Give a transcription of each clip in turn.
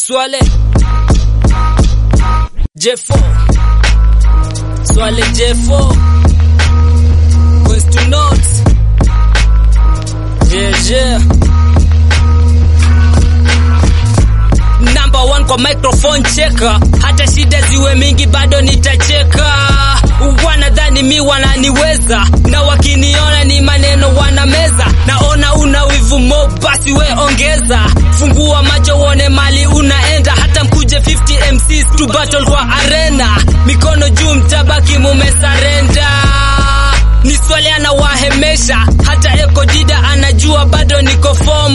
Swale J4 Swale J4 West to North Yeah yeah Number one kwa microphone cheka, hata shida ziwe mingi bado nitacheka. Wanadhani mi wananiweza, na wakiniona ni maneno wanameza. Naona una wivu mo, basi we ongeza. Fungua macho uone mali unaenda, hata mkuje 50 MCs to battle kwa arena. Mikono juu, mtabaki mumesarenda ni swali anawahemesha, hata Eko Dida anajua bado niko form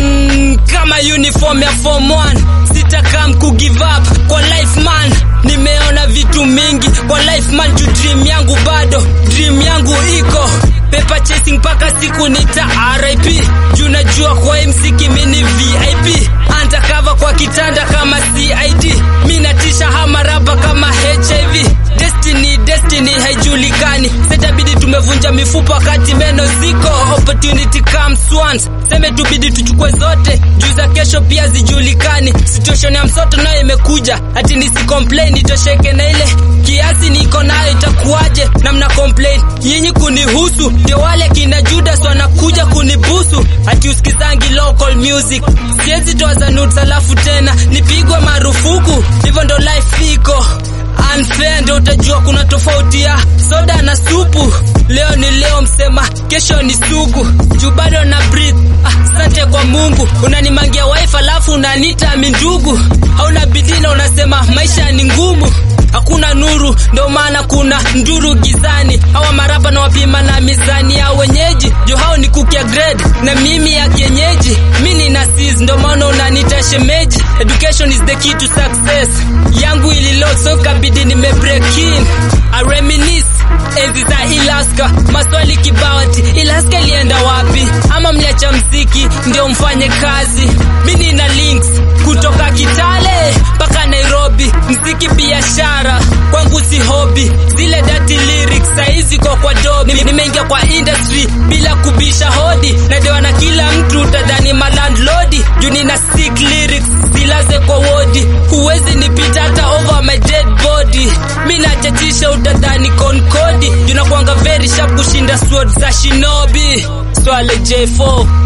kama uniform ya form 1 sitakam ku give up kwa life man. Nimeona vitu mingi kwa life man, juu dream yangu bado dream yangu iko paper chasing mpaka siku nita RIP, juu najua kwa hii mziki mini VIP undercover kwa kitanda kama CID, mi natisha hama rapa kama HIV Destiny, destiny haijulikani, setabidi tumevunja mifupa wakati meno ziko. Opportunity comes once, seme tubidi tuchukue zote, juu za kesho pia zijulikani. Situation ya msoto nayo imekuja, ati nisi complain nitosheke na ile kiasi niko nayo itakuwaje? Na mna complain nyinyi kunihusu, ndio wale kina Judas wanakuja kunibusu, ati usikizangi local music. Siwezi toa za nudes alafu tena nipigwe marufuku, hivyo ndo life iko unfair ndio utajua kuna tofauti ya soda na supu. Leo ni leo msema, kesho ni sugu, juu bado na breathe. Asante ah, kwa Mungu, unanimangia wife alafu unaniita mindugu. Hauna bidii na unasema maisha ni ngumu, hakuna nuru, ndio maana kuna nduru gizani. Hawa marapa na wapima na mizani ya wenyeji, juu hao ni kukia grade na mimi ya kienyeji. Mi nina sis, ndio maana unaniita shemeji. Education is the key to success. Yangu ililo so kabidi nime break in. I reminisce enzi za Ilaska, maswali kibawati, Ilaska ilienda wapi? Ama mliacha mziki ndio mfanye kazi? Mi nina links kutoka Kitale mpaka Nairobi, mziki biashara kwangu si hobby. Zile dirty lyrics saizi kwa kwa dobi, nimeingia kwa industry bila kubisha hodi, nadewa na kila mtu, utadhani malandlodi juu nina sick lyrics zilaze kwa wodi, huwezi nipita hata over my dead body. Mi nachachisha utadhani konkodi, junakwanga very sharp kushinda sword za shinobi. Swale J4